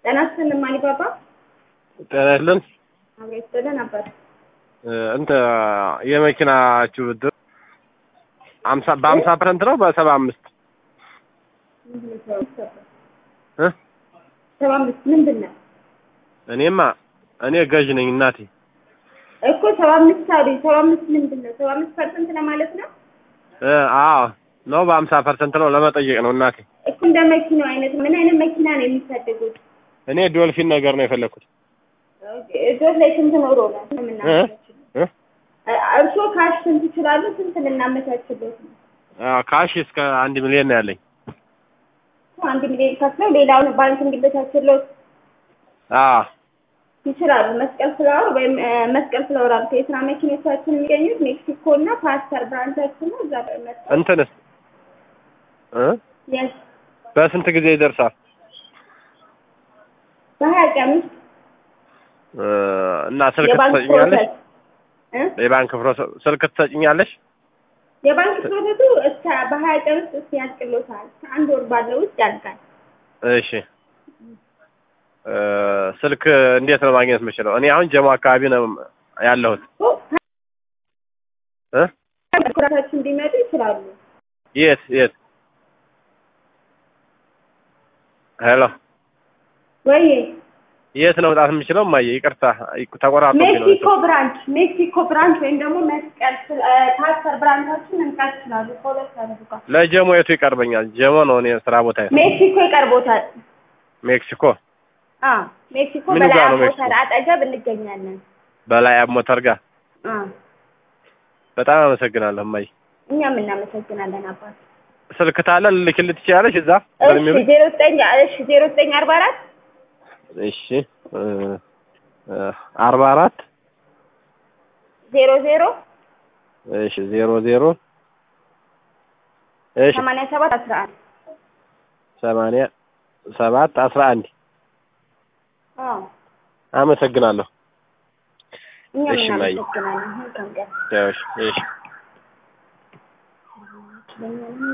ጤና ይስጥልን ማሊባባ ጤና ይስጥልን። አብሮ ይስጥልን ነበር። እንተ የመኪናችሁ ብድር አምሳ በአምሳ ፐርሰንት ነው በሰባ አምስት እ ሰባ አምስት ምንድን ነው እኔማ እኔ ገዥ ነኝ እናቴ። እኮ ሰባ አምስት አሉኝ። ሰባ አምስት ምንድን ነው? ሰባ አምስት ፐርሰንት ለማለት ነው እ አዎ ነው በአምሳ ፐርሰንት ነው ለመጠየቅ ነው እናቴ። እኮ እንደ መኪናው አይነት ምን አይነት መኪና ነው የሚፈልጉት? እኔ ዶልፊን ነገር ነው የፈለኩት። እጆት ላይ ስንት ኖሮ ነው እ የምናመቻችለው? እ እርስዎ ካሽ ስንት ይችላሉ? ስንት ልናመቻችበት ነው? አዎ ካሽ እስከ አንድ ሚሊዮን ነው ያለኝ። አንድ ሚሊዮን ከፍለው ሌላውን ባንክ እንዲበቻችለው አዎ ይችላሉ። መስቀል ፍላወር ወይም እ፣ መስቀል ፍላወር አልኩ። የስራ መኪኖቻችን የሚገኙት ሜክሲኮ እና ፓስተር ብራንቻችን ነው። እዛ ላይ መጣ እንትንስ እ የስ በስንት ጊዜ ይደርሳል? በሀያ ቀን ውስጥ እ፣ እና ስልክ የባንክ ትሰጭኛለሽ? ፕሮሰስ እ የባንክ ፕሮሰስ ስልክ ትሰጭኛለሽ? የባንክ ፕሮሰሱ እስከ በሀያ ቀን ውስጥ እስኪ ያልቅሎታል። ከአንድ ወር ባለው ውስጥ ያልቃል። እሺ እ፣ ስልክ እንዴት ነው ማግኘት የምችለው? እኔ አሁን ጀሞ አካባቢ ነው ያለሁት እ ኩራታችን እንዲመጡ ይችላሉ። የት የት? ሄሎ ወይ የት ነው መውጣት የምችለው? እማዬ ይቅርታ ተቆራርጦብኝ ነው። ሜክሲኮ ብራንች ሜክሲኮ ብራንች ወይም ደግሞ መስቀል እ፣ ፓስተር ብራንቻችን መምጣት ይችላሉ። ከሁለት አንዱ ጋር ለጀሞ የቱ ይቀርበኛል? ጀሞ ነው እኔ ስራ ቦታ ሜክሲኮ ይቀርቦታል። ሜክሲኮ አዎ ሜክሲኮ ምኑ በላይ ጋር ነው ሞተር ሜክሲኮ? አጠገብ እንገኛለን። በላይ አብ ሞተር ጋር። አዎ በጣም አመሰግናለሁ እማዬ። እኛም እናመሰግናለን አባት። ስልክ ታለ ልልክልህ ትችላለሽ? እዛ እሺ በሚሉ ዜሮ ዘጠኝ እሺ ዜሮ ዘጠኝ አርባ አራት እሺ እ፣ እ፣ አርባ አራት ዜሮ ዜሮ እሺ ዜሮ ዜሮ እሺ ሰማንያ ሰባት አስራ አንድ ሰማንያ ሰባት አስራ አንድ አዎ አመሰግናለሁ። እኛም እሺ፣ ማየ። እናመሰግናለን። መልካም ቀን። እሺ እሺ